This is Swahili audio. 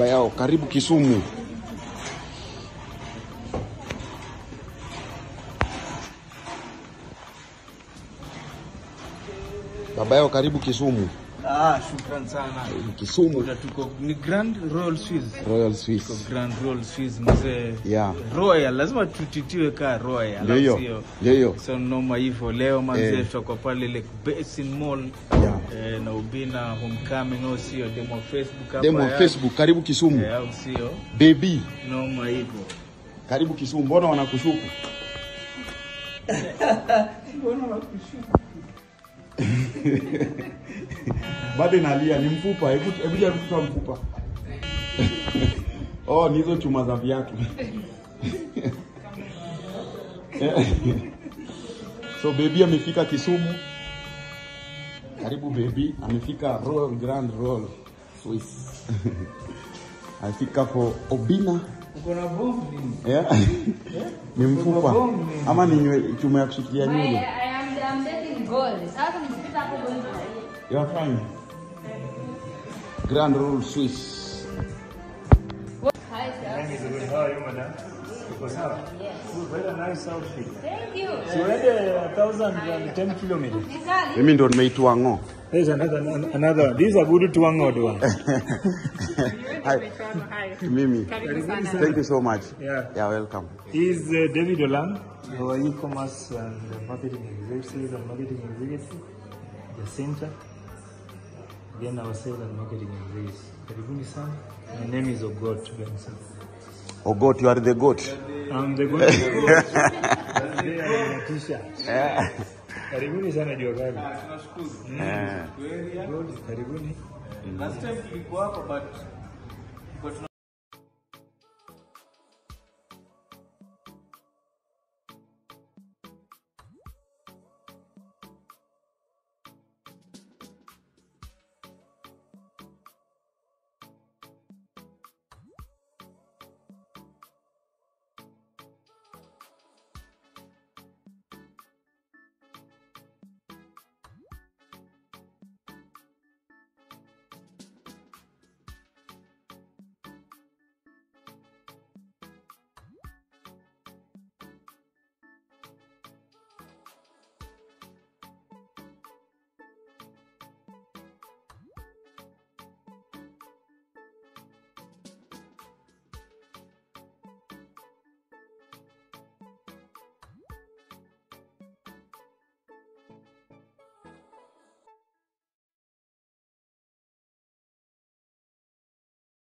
baba yao. Karibu Kisumu. Baba yao, karibu Kisumu. Ah, shukran sana. Kisumu Kuna tuko ni Grand Royal Swiss. Royal Tuko Swiss. Grand Royal Swiss mzee. Yeah. Royal lazima tutitiwe ka Royal. Ndio hiyo. au sio? Ndio hiyo. So noma hivyo leo manzee Eh. tutakuwa pale Lake Basin Mall. Yeah. Eh, na Ubina Homecoming au sio? Demo Facebook hapa. Demo ya- Facebook, karibu Kisumu. Eh, au sio? Baby, Noma hivyo. karibu Kisumu. Mbona wanakushuku? Bado inalia, ni mfupa. Hebu hebu jaribu kutoa mfupa. Oh, ni hizo chuma za viatu. so baby amefika Kisumu. Karibu baby, amefika Royal Grand Royal Swiss. amefika for Obina. Uko na bomb nini? Yeah. ni mfupa ama ni nywe- chuma ya kushikilia My, nywele? I am I'm dating gold. Sasa mkipita hapo gold. You are fine. Grand Royal Swiss. Hi sir. How are you, madam? What's up? Yes. Very nice outfit. Thank you. So you had a thousand and ten kilometers. Nikali. Mimi ndo nimeitwa ng'o. There's another another. This is a good twangod one. Hi. Mimi. Thank you so much. Yeah. Yeah, welcome. He's uh, David Olang, our e-commerce and marketing executive and marketing executive. Jacinta. Then our sales and marketing executive. Karibuni sana. My name is Ogot Benson. Oh God, you are the goat. I'm the good Ogot. Today I am a t-shirt. Yeah. Karibuni sana jua kali. Eh. Good, Karibuni. Last time tulikuwa hapa but but